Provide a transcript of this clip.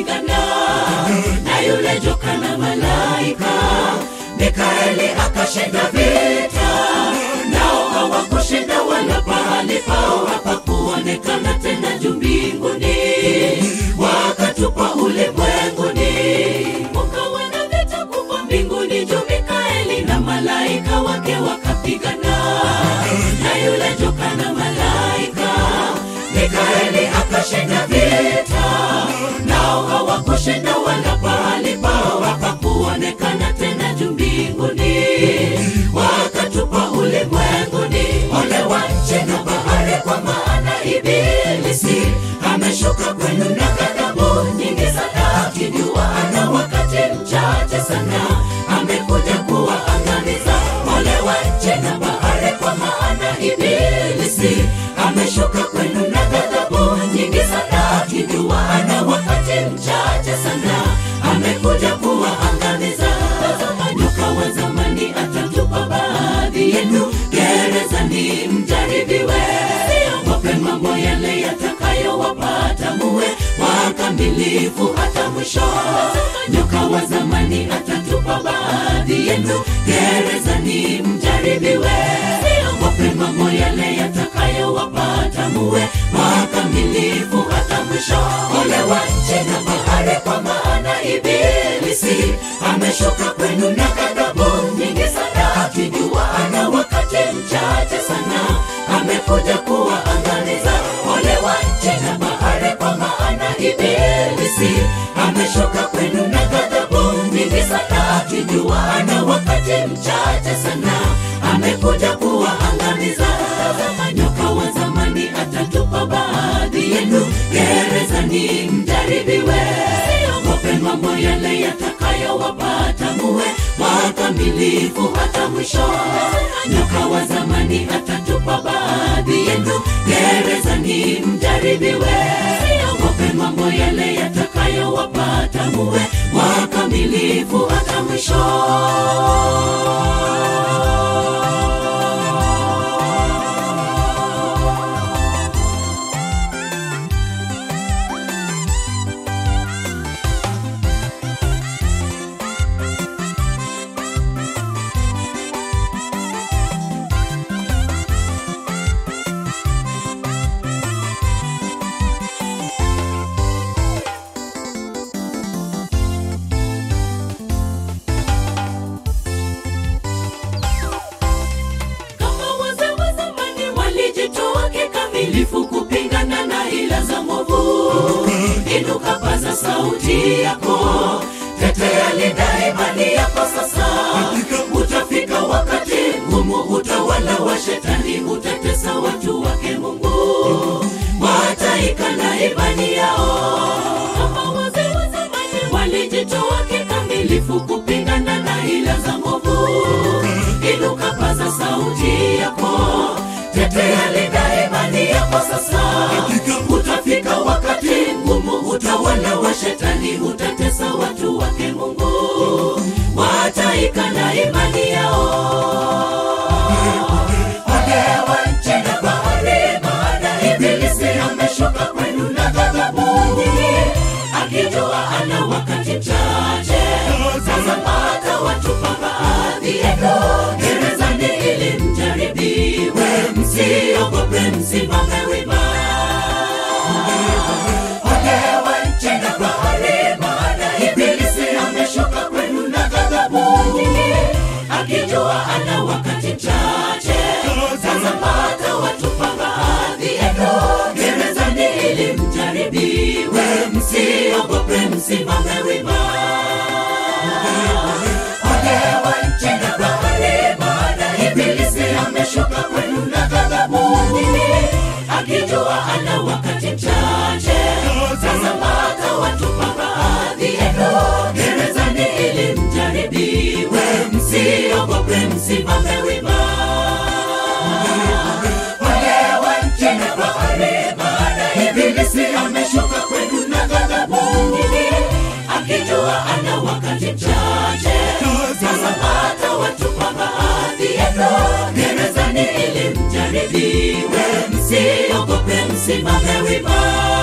wakapigana na yule joka na malaika mikaeli akashinda vita nao hawakushinda wala pahali pao hapakuonekana tena juu mbinguni wakatupa ulimwenguni ukawa na vita kubwa mbinguni juu mikaeli na malaika wake wakapigana na yule joka na malaika mikaeli akashinda vita nao hawakushinda wala pahali pao hapakuonekana tena juu mbinguni wakatupa ulimwenguni ole wa nchi na bahari kwa maana ibilisi ameshuka kwenu na ghadhabu nyingi sana akijua ana wakati mchache sana amekuja kuwaangamiza ole wa nchi na bahari kwa maana ibilisi ameshuka kwenu na ghadhabu nyingi sana akijua ana wakati mchache sana amekuja kuwaangamiza tazama nyoka wa zamani atatupa baadhi yenu gerezani mjaribiwe siogope mambo yale yatakayowapata muwe wakamilifu hata mwisho nyoka wa zamani atatupa baadhi yenu gerezani mjaribiwe siogope mambo yale yatakayowapata muwe wakamilifu hata mwisho ole wa nchi na bahari kwa maana ibilisi ameshuka kwenu na ghadhabu nyingi sana akijua ana wakati mchache sana amekuja kuwaangamiza ole wa nchi na bahari kwa maana ibilisi ameshuka kwenu na ghadhabu nyingi sana akijua ana wakati mchache sana amekuja kuwaangamiza tazama nyoka wa zamani atatupa baadhi yenu gerezani mjaribiwe siogope mambo yale yatakayowapata muwe wakamilifu hata mwisho nyoka wa zamani atatupa baadhi yenu gerezani mjaribiwe siogope mambo yale yatakayowapata muwe wakamilifu hata mwisho kama wazee wa zamani walijitoa kikamilifu kupingana na hila za mwovu inuka paza sauti yako tetea linda imani yako sasa utafika wakati ngumu utawala wa shetani utatesa watu wake mungu wataikana imani yao kama wazee wa zamani walijitoa kikamilifu kupingana na hila za mwovu inuka paza sauti yako tetea linda imani yako sasa utafika wakati ngumu utawala wa shetani utatesa watu wake mungu wataikana imani yao Ole wa nchi na bahari, maana ibilisi ameshuka kwenu na ghadhabu nyingi, akijua ana wakati mchache. Sasa pata watupa baadhi yenu gerezani ili mjaribiwe, msiogope, msimame wima. Ole wa nchi na bahari, maana ibilisi ameshuka kwenu na ghadhabu nyingi, akijua ana wakati mchache. Sasa pata watupa baadhi yenu gerezani ili mjaribiwe, msiogope, msimame wima. Ole wa nchi na bahari, maana ibilisi ameshuka kwenu na ghadhabu nyingi, akijua ana wakati mchache. Sasa pata watupa baadhi yenu gerezani ili mjaribiwe, msiogope, msimame wima. Ole wa nchi na bahari, maana ibilisi ameshuka kwenu na ghadhabu nyingi, akijua ana wakati mchache. Sasa pata watupa baadhi yenu gerezani ili mjaribiwe, msiogope, msimame wima.